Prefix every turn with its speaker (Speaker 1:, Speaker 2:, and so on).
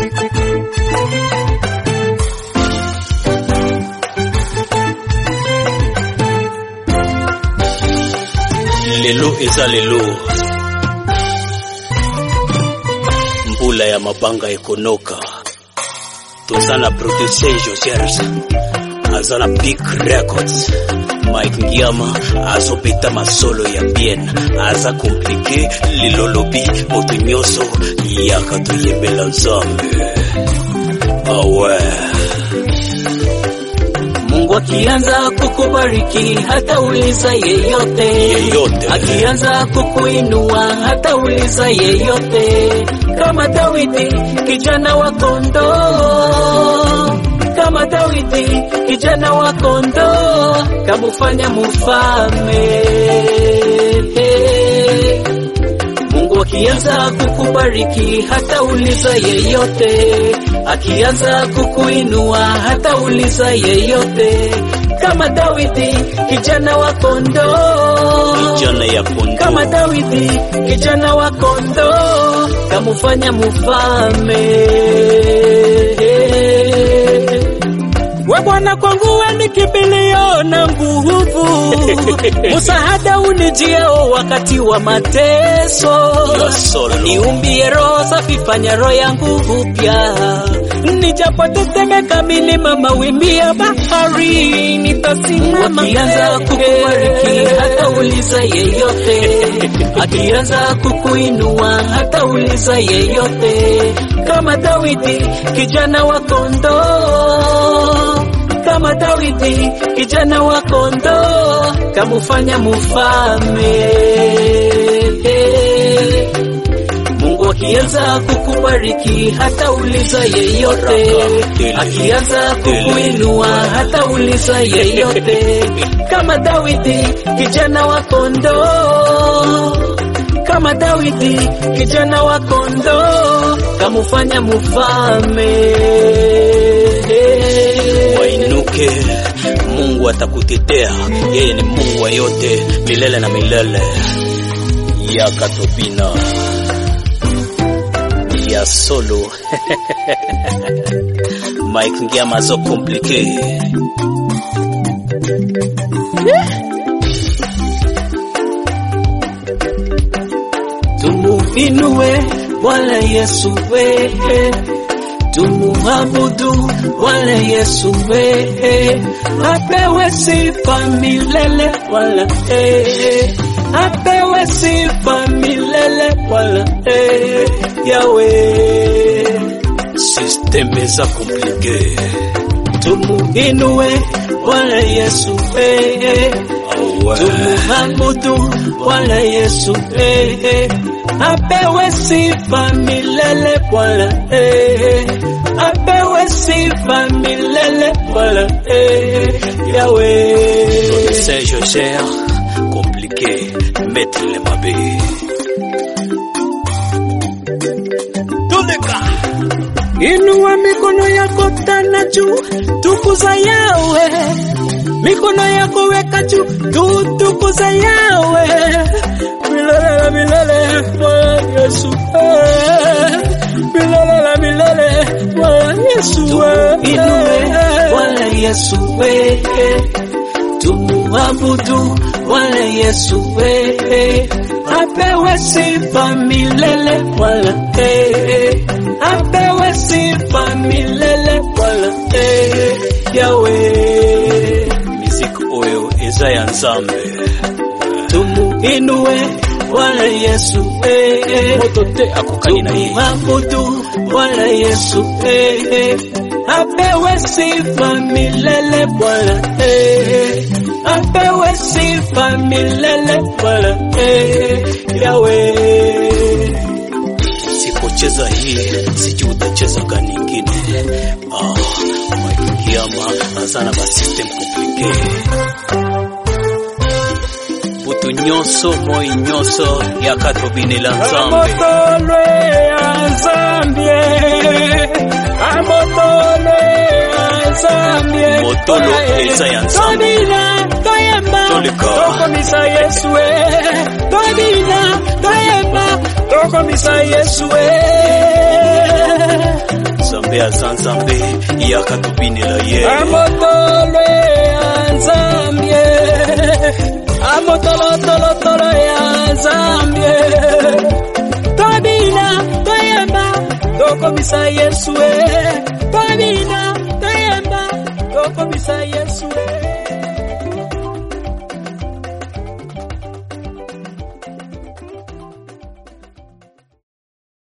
Speaker 1: lelo eza lelo mbula ya mabanga ekonoka toza na producer josers aza na big records mike ngiama azobeta masolo ya bien aza komplike lilolobi moto nyonso yaka toyembela nzambe awe
Speaker 2: Mungu akianza kukubariki hata uliza yeyote,
Speaker 1: Yeyote.
Speaker 2: akianza kukuinua hata uliza yeyote, kama Dawidi kijana wa kondoo, kama Dawidi kijana wa kondoo, kamufanya mufalme. Mungu akianza kukubariki hata uliza yeyote, akianza kukuinua hata uliza yeyote, kama Dawidi kijana wa kondoo,
Speaker 1: jana ya kondo
Speaker 2: kama Dawidi kijana wa kondoo, kamufanya mufalme. We Bwana kwangu we ni kimbilio na nguvu, msaada unijiao wakati wa mateso.
Speaker 1: ya solo
Speaker 2: Niumbie roho safi, fanya roho yangu upya, nijapotetemeka milima, mawimbi ya bahari, nitasimama. Akianza kukubariki hata uliza yeyote, akianza kukuinua hata uliza yeyote, kama Dawidi kijana wa kondoo kama Dawidi kijana wa kondoo, kamufanya mufalme. Mungu akianza kukubariki hata uliza yeyote, akianza kukuinua hata uliza yeyote, kama Dawidi kijana wa kondoo, kama Dawidi kijana wa kondoo, kamufanya mufalme.
Speaker 1: wainuke mungu atakutetea yeye ni mungu wa yote milele na milele ya katopina ya solo mike ngiama zo komplike
Speaker 2: Tumuinue Bwana Yesu wewe, tumuabudu Bwana Yesu wewe, apewe sifa milele wala eh, apewe sifa milele wala eh, Yawe.
Speaker 1: systeme za komplike
Speaker 2: Tumuinue Bwana Yesu wewe
Speaker 1: awe
Speaker 2: tumuabudu Bwana Yesu eh, apewe sifa milele Bwana eh, apewe sifa milele Bwana eh, Yawe.
Speaker 1: Saint Jocher compliqué maître le mabe Tuleka
Speaker 2: Inua mikono yako tena juu, tukuza Yawe. Mikono yako weka juu, tutukuza Yawe. Milele na milele, Bwana Yesu. eh. Milele na milele, Bwana Yesu. Inue Bwana Yesu wewe. Tumuabudu Bwana Yesu wewe. Apewe sifa milele Bwana eh. Apewe sifa milele Bwana eh. Yawe.
Speaker 1: musique oyo eza ya nzambe
Speaker 2: Tumuinue Bwana Yesu eh.
Speaker 1: moto te akokani na ye
Speaker 2: Tumuabudu Bwana Yesu eh. Apewe sifa milele Bwana eh. Apewe sifa milele Bwana eh. Yawe.
Speaker 1: sipocheza hii sijui utacheza gani ingine ah, Mike Kiama aza na basystem compliqué butu nyonso moi nyonso ya katobinela nzambe
Speaker 2: Amotolwe azambie Amotolwe azambie
Speaker 1: Motolo eza ya nzambe.
Speaker 2: Tobina toyemba
Speaker 1: Toleka.
Speaker 2: Tokomisa Yesu e Tobina toyemba Tokomisa Yesu e
Speaker 1: nzambe aza nzambe yakatubinela ye
Speaker 2: amotolo ya nzambie amotolotolotolo ya nzambie tobina toyemba tokomisa yesu e tobina toyemba tokomisa yesu e